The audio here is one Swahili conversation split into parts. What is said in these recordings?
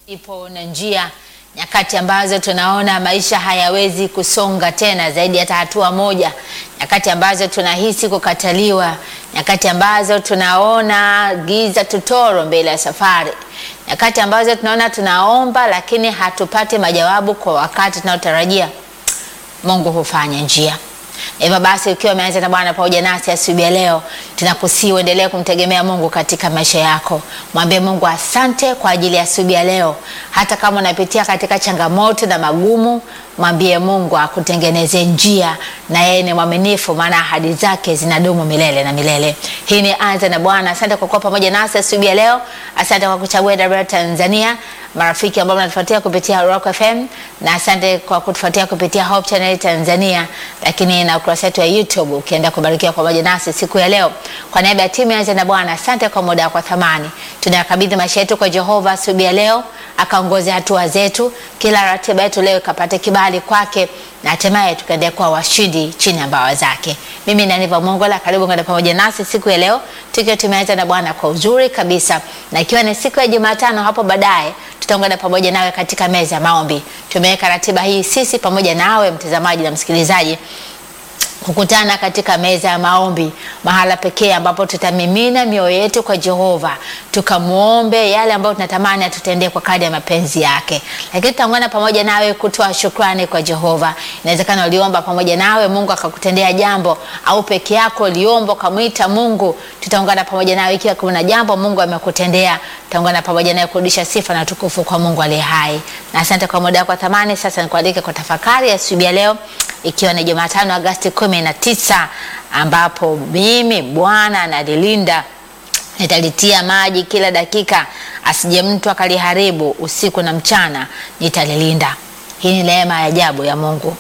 Ipo na njia nyakati ambazo tunaona maisha hayawezi kusonga tena zaidi hata hatua moja, nyakati ambazo tunahisi kukataliwa, nyakati ambazo tunaona giza tutoro mbele ya safari, nyakati ambazo tunaona tunaomba lakini hatupati majawabu kwa wakati tunaotarajia. Mungu hufanya njia. Hivyo basi ukiwa umeanza na Bwana pamoja nasi asubuhi ya leo, tunakusii uendelee kumtegemea Mungu katika maisha yako. Mwambie Mungu asante kwa ajili ya asubuhi ya leo. Hata kama unapitia katika changamoto na magumu, mwambie Mungu akutengeneze njia, na yeye ni mwaminifu, maana ahadi zake zinadumu milele na milele. Hii ni Anza na Bwana. Asante kwa kuwa pamoja nasi asubuhi ya leo. Asante kwa kuchagua WR Tanzania, marafiki ambao mnatufuatia kupitia Rock FM, na asante kwa kutufuatia kupitia Hope Channel Tanzania, lakini na ukurasa wetu wa YouTube ukienda kubarikiwa pamoja nasi siku ya leo. Kwa niaba ya timu ya Anza na Bwana, asante kwa muda wako thamani. Tunayakabidhi maisha yetu kwa Jehova asubuhi ya leo, akaongoze hatua zetu, kila ratiba yetu leo ikapate kibali kwake na hatimaye tukaendelea kuwa washindi chini ya mbawa zake. Mimi ni Aniva Mongola, karibu kwenda pamoja nasi siku ya leo tukiwa tumeanza na Bwana kwa uzuri kabisa, na ikiwa ni siku ya Jumatano, hapo baadaye tutaungana pamoja nawe katika meza ya maombi. Tumeweka ratiba hii sisi pamoja nawe mtazamaji na msikilizaji kukutana katika meza ya maombi, mahala pekee ambapo tutamimina mioyo yetu kwa Jehova, tukamwombe yale ambayo tunatamani atutendee kwa kadri ya mapenzi yake. Lakini tutaungana pamoja nawe kutoa shukrani kwa Jehova. Inawezekana uliomba pamoja nawe Mungu akakutendea jambo, au peke yako uliomba ukamwita Mungu. Tutaungana pamoja nawe ikiwa kuna jambo Mungu amekutendea, tutaungana pamoja nawe kurudisha sifa na tukufu kwa Mungu aliye hai. Na asante kwa muda wako wa thamani. Sasa nikualike kwa tafakari ya asubuhi ya leo ikiwa ni Jumatano Agosti kumi na tisa ambapo mimi Bwana analilinda nitalitia maji kila dakika, asije mtu akaliharibu. Usiku na mchana nitalilinda. Hii ni neema ya ajabu ya Mungu.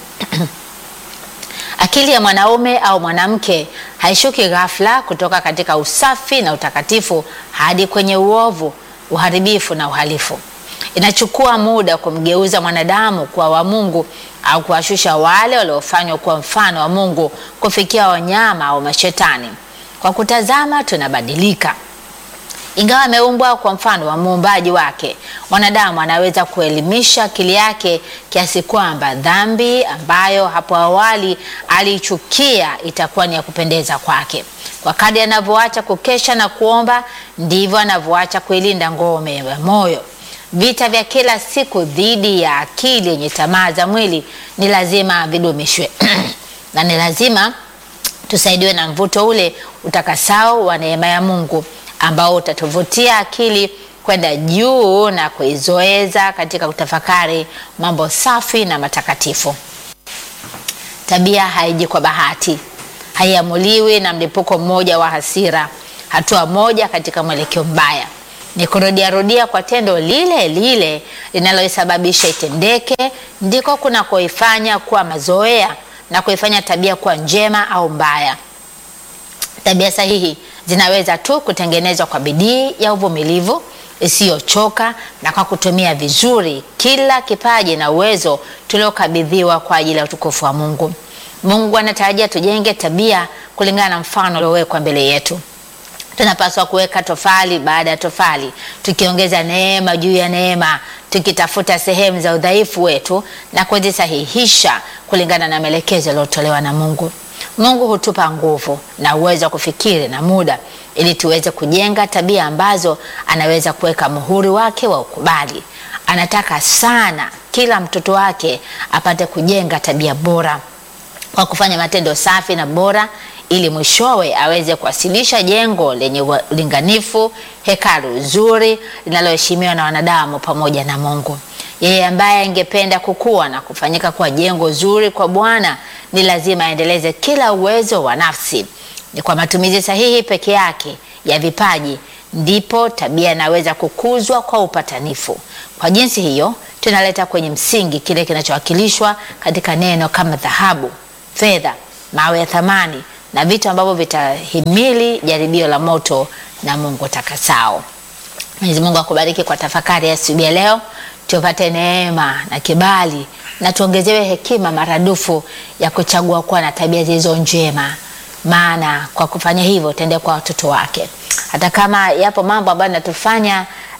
Akili ya mwanaume au mwanamke haishuki ghafla kutoka katika usafi na utakatifu hadi kwenye uovu, uharibifu na uhalifu. Inachukua muda kumgeuza mwanadamu kuwa wa Mungu au kuwashusha wale waliofanywa kuwa mfano wa Mungu kufikia wanyama au mashetani. Kwa kutazama tunabadilika. Ingawa ameumbwa kwa mfano wa muumbaji wake, mwanadamu anaweza kuelimisha akili yake kiasi kwamba dhambi ambayo hapo awali aliichukia itakuwa ni ya kupendeza kwake. Kwa kadri anavyoacha kukesha na kuomba, ndivyo anavyoacha kuilinda ngome ya moyo. Vita vya kila siku dhidi ya akili yenye tamaa za mwili ni lazima vidumishwe na ni lazima tusaidiwe na mvuto ule utakasao wa neema ya Mungu ambao utatuvutia akili kwenda juu na kuizoeza katika kutafakari mambo safi na matakatifu. Tabia haiji kwa bahati, haiamuliwi na mlipuko mmoja wa hasira, hatua moja katika mwelekeo mbaya ni kurudiarudia kwa tendo lile lile linaloisababisha itendeke, ndiko kunakoifanya kuwa mazoea na kuifanya tabia kuwa njema au mbaya. Tabia sahihi zinaweza tu kutengenezwa kwa bidii ya uvumilivu isiyochoka na kwa kutumia vizuri kila kipaji na uwezo tuliokabidhiwa kwa ajili ya utukufu wa Mungu. Mungu anatarajia tujenge tabia kulingana na mfano uliowekwa mbele yetu. Tunapaswa kuweka tofali baada ya tofali, tukiongeza neema juu ya neema, tukitafuta sehemu za udhaifu wetu na kuzisahihisha kulingana na maelekezo yaliyotolewa na Mungu. Mungu hutupa nguvu na uwezo wa kufikiri na muda ili tuweze kujenga tabia ambazo anaweza kuweka muhuri wake wa ukubali. Anataka sana kila mtoto wake apate kujenga tabia bora kwa kufanya matendo safi na bora ili mwishowe aweze kuwasilisha jengo lenye ulinganifu, hekalu zuri linaloheshimiwa na wanadamu pamoja na Mungu. Yeye ambaye angependa kukua na kufanyika kuwa jengo zuri kwa Bwana ni lazima aendeleze kila uwezo wa nafsi. Ni kwa matumizi sahihi peke yake ya vipaji ndipo tabia inaweza kukuzwa kwa upatanifu. Kwa jinsi hiyo, tunaleta kwenye msingi kile kinachowakilishwa katika neno kama dhahabu, fedha, mawe ya thamani na vitu ambavyo vitahimili jaribio la moto na Mungu takasao. Mwenyezi Mungu akubariki kwa tafakari ya asubuhi ya leo, tupate neema na kibali na tuongezewe hekima maradufu ya kuchagua kuwa na tabia zilizo njema, maana kwa kufanya hivyo tende kwa watoto wake. Hata kama yapo mambo ambayo natufanya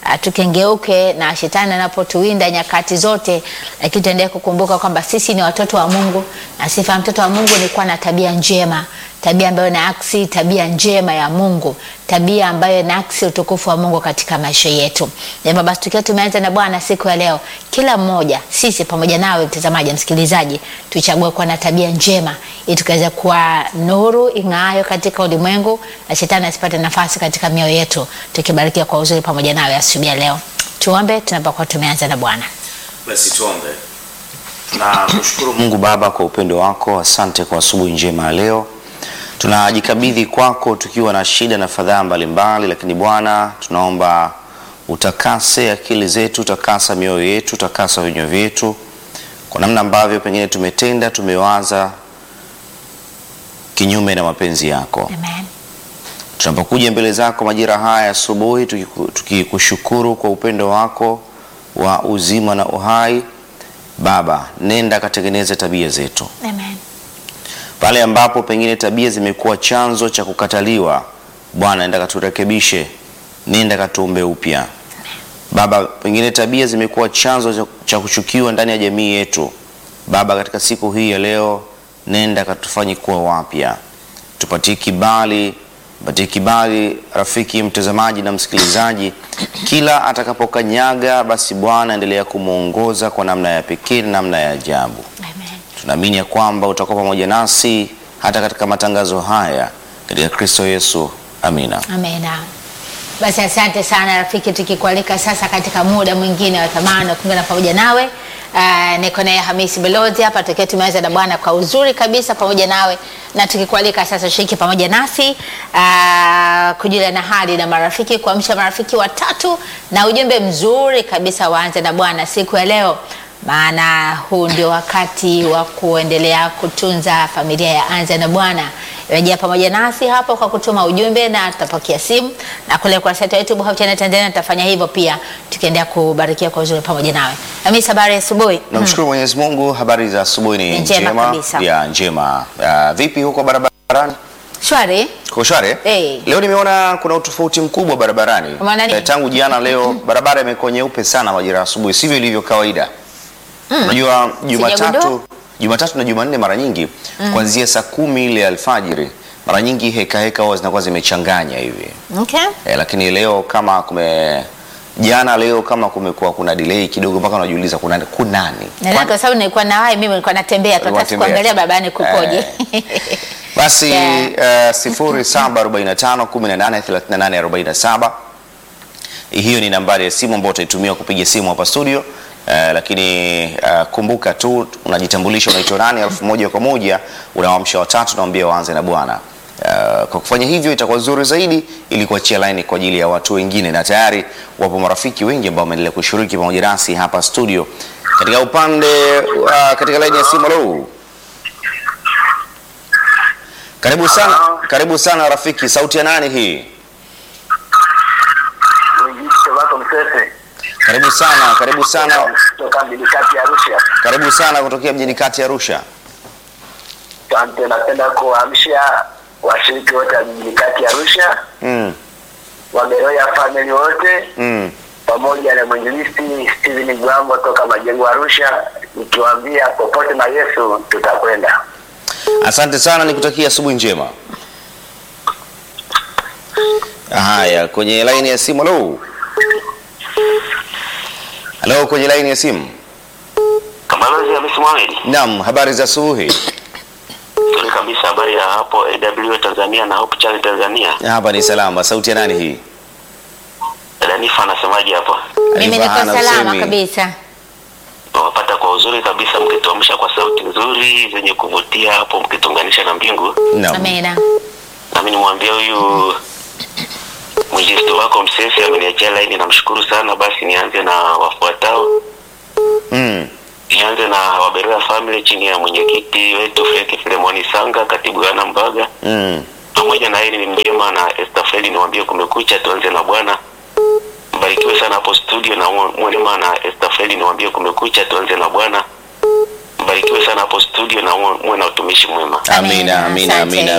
uh, tukengeuke na shetani anapotuwinda nyakati zote, lakini tuendelee kukumbuka kwamba sisi ni watoto wa Mungu na sifa ya mtoto wa Mungu ni kuwa na tabia njema, tabia ambayo inaaksi tabia njema ya Mungu, tabia ambayo inaaksi utukufu wa Mungu katika maisha yetu. Jambo basi, tukiwa tumeanza na Bwana siku ya leo, kila mmoja sisi pamoja nawe mtazamaji, msikilizaji, tuchague kuwa na tabia njema ili tukaweza kuwa nuru ing'aayo katika ulimwengu na shetani asipate nafasi katika mioyo yetu, tukibarikiwa kwa uzuri pamoja nawe asubuhi ya leo. Tuombe tunapokuwa tumeanza na Bwana. Basi tuombe. Tunakushukuru Mungu Baba kwa upendo wako, asante kwa asubuhi njema ya leo. Tunajikabidhi kwako tukiwa na shida na fadhaa mbalimbali, lakini Bwana tunaomba utakase akili zetu, utakasa mioyo yetu, utakasa vinywa vyetu kwa namna ambavyo pengine tumetenda, tumewaza kinyume na mapenzi yako. Amen. Tunapokuja mbele zako majira haya asubuhi, tukiku- tukikushukuru kwa upendo wako wa uzima na uhai, Baba, nenda katengeneze tabia zetu Amen. pale ambapo pengine tabia zimekuwa chanzo cha kukataliwa. Bwana, nenda katurekebishe, nenda katuumbe upya. Baba, pengine tabia zimekuwa chanzo cha- cha kuchukiwa ndani ya jamii yetu. Baba, katika siku hii ya leo, nenda katufanye kuwa wapya, tupatie kibali, patie kibali rafiki mtazamaji na msikilizaji, kila atakapokanyaga, basi Bwana endelea kumwongoza kwa namna ya pekee, namna ya ajabu. Amen. Tunaamini ya kwamba utakuwa pamoja nasi hata katika matangazo haya katika Kristo Yesu. Amina. Amena. Basi asante sana rafiki, tukikualika sasa katika muda mwingine wa thamani wa kuungana pamoja nawe. Uh, niko naye Hamisi Belozi hapa tukiwa tumeanza na Bwana kwa uzuri kabisa pamoja nawe, na tukikualika sasa shiriki pamoja nasi uh, kujulia na hali na marafiki, kuamsha marafiki watatu na ujumbe mzuri kabisa, waanze na Bwana siku ya leo maana huu ndio wakati wa kuendelea kutunza familia ya Anza na Bwana. Rejea pamoja nasi hapo kwa kutuma ujumbe na tutapokea simu, na kule kwa site yetu Hope Channel Tanzania tutafanya hivyo pia, tukiendelea kubarikia kwa uzuri pamoja nawe. Hamisi, habari ya asubuhi? Namshukuru Mwenyezi Mungu, habari za asubuhi ni Ni njema kabisa. ya njema. Uh, vipi huko barabarani? Shwari. Kwa shwari? Eh. Leo nimeona kuna utofauti mkubwa barabarani. Kwa maana nini? Eh, tangu jana leo barabara imekuwa nyeupe sana majira ya asubuhi, sivyo ilivyo kawaida. Unajua Jumatatu, Sijagundua. Jumatatu na Jumanne mara nyingi kuanzia saa kumi ile alfajiri mara nyingi heka heka huwa zinakuwa zimechanganya hivi. Okay. Eh, lakini leo kama kume jana leo kama kumekuwa kuna delay kidogo mpaka unajiuliza kuna kunani. Na kwa sababu nilikuwa na wai mimi nilikuwa natembea tu hata Ulikuwa sikuangalia unatembea. barabarani kukoje. Basi Yeah. uh, sifuri saba arobaini na tano kumi na nane thelathini na nane arobaini na saba. Hiyo ni nambari ya simu ambayo utaitumia kupiga simu hapa studio. Uh, lakini uh, kumbuka tu unajitambulisha unaitwa nani, alafu moja kwa moja unawaamsha watatu naambia waanze na Bwana. Uh, kwa kufanya hivyo itakuwa nzuri zaidi ili kuachia laini kwa ajili ya watu wengine, na tayari wapo marafiki wengi ambao wameendelea kushiriki pamoja nasi hapa studio katika upande uh, katika laini ya simu. Hello. Karibu sana, karibu sana rafiki. Sauti ya nani hii? Mwenyekiti wako Msese Karibu sana, karibu sana, kutoka mjini kati ya Arusha. karibu sana kutokea mjini kati ya Arusha. Asante, napenda kuwaamsha washiriki wote wa mjini kati ya Arusha, Mm, Waberoya family wote mm. pamoja na mwinjilisti Steven Gwambo toka majengo Arusha, nikiwaambia popote na Yesu tutakwenda. Asante sana, nikutakia asubuhi njema. Haya, kwenye laini ya simu. Halo, halo, kwenye laini ya simu. Kamalozi Hamisi Mohamed. Naam, habari za asubuhi. Nzuri kabisa, habari ya hapo AW Tanzania na Hope Channel Tanzania. Hapa ni salama. Sauti ya nani hii? Danifa anasemaje hapa? Mimi niko Hana salama usemi. kabisa. Nawapata kwa uzuri kabisa, mkituamsha kwa sauti nzuri zenye kuvutia hapo, mkitunganisha na mbingu. Naam. Amina. nami nimwambia huyu mwinjilisti wako Msesi ameniachia laini, namshukuru sana. Basi nianze na wafuatao. Mm. Nianze na Waberoya family chini ya mwenyekiti wetu Frank Filemoni Sanga, katibu Yohana Mbaga, Mm. pamoja na Eli Mjema na Esther Feli. Niwaambie kumekucha, tuanze na Bwana. Mbarikiwe sana hapo studio na Mwema na Esther Feli. Niwaambie kumekucha, tuanze na Bwana. Mbarikiwe sana hapo studio na muwe na utumishi mwema. Amina, amina, Asante. amina.